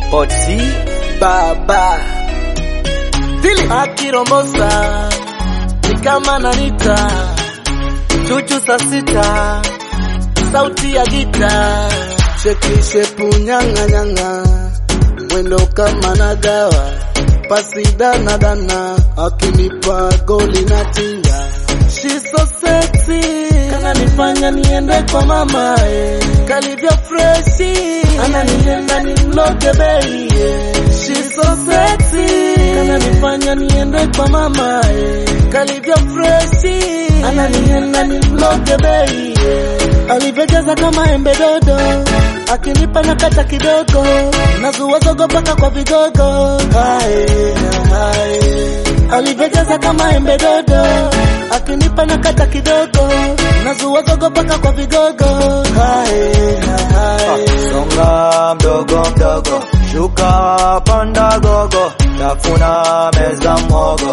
Potsi baba Dili akirombosa ni kama nanita chuchu saa sita sauti ya gita sheki shepu nyanga nyanga mwendo kama nagawa pasi dana dana akinipa goli na tinga She's so sexy kananifanya niende kwa mama eh. kalivyo freshi ananienda nimloge bei eh. She's so sexy kananifanya niende kwa mama eh. kalivyo freshi ananienda nimloge bei eh. alivyojaza kama embe dodo akinipa na kata kidogo nazua zogo mpaka kwa vigogo hae, hae. alivyojaza kama embe dodo akinipa na kata kidogo nazua zogo mpaka kwa vigogo hae, hae. songa mdogo mdogo shuka panda gogo tafuna meza mwogo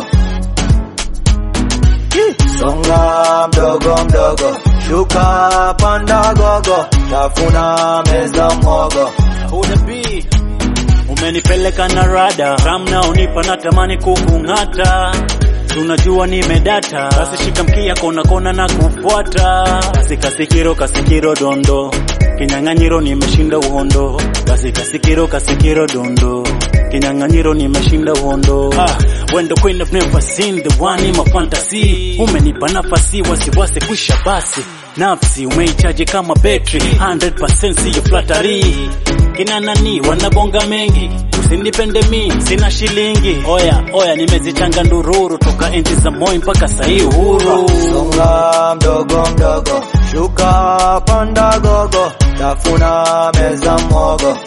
songa mdogo mdogo shuka panda gogo tafuna meza mwogo Unabii umenipeleka na rada ramna unipa natamani kukung'ata tunajua nimedata basi shika mkia kona kona na kufuata basi kasikiro kasikiro dondo kinyang'anyiro nimeshinda uhondo basi kasikiro kasikiro dondo kinyang'anyiro nimeshinda uhondo ah, when the queen of never seen the one in my fantasy umenipa nafasi wasiwasi kwisha basi nafsi umeichaji kama betri 100% siyo flatari kina nani wanabonga mengi usinipende mi sina shilingi oya oya nimezichanga ndururu toka enzi za moi mpaka sahii uhuru songa mdogo mdogo shuka panda gogo tafuna meza mwogo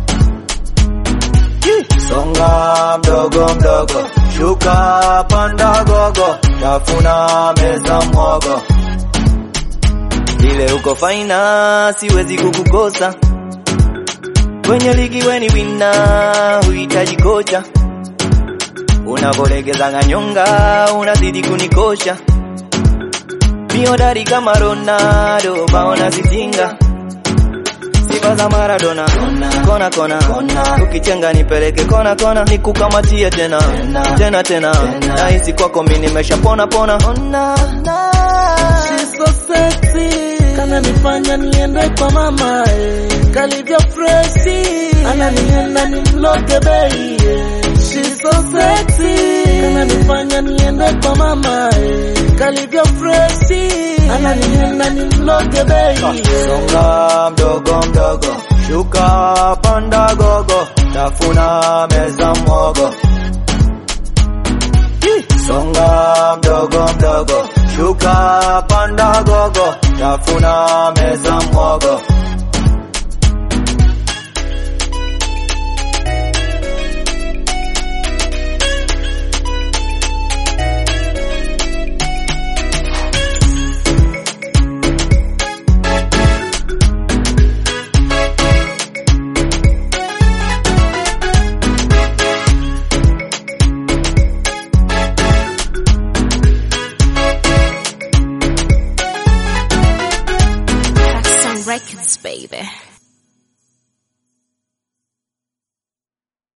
songa mdogo mdogo shuka panda gogo tafuna meza mwogo vile uko faina siwezi kukukosa kwenye ligi weni wina huhitaji kocha unavolegeza nyonga unazidi kunikosha miodari kama Ronaldo baona zitinga sifa za Maradona kona kona ukichenga nipeleke kona kona nikukamatie tena tena tena nahisi kwako mimi nimeshapona pona She's so sexy kananifanya niende kwa mama eh. kalivyo freshi ananienda nimloge bei eh. She's so sexy kananifanya niende kwa mama eh. kalivyo freshi ananienda nimloge bei eh. songa mdogo mdogo shuka panda gogo tafuna meza mwogo songa mdogo mdogo shuka panda gogo tafuna meza mwogo Some records, baby.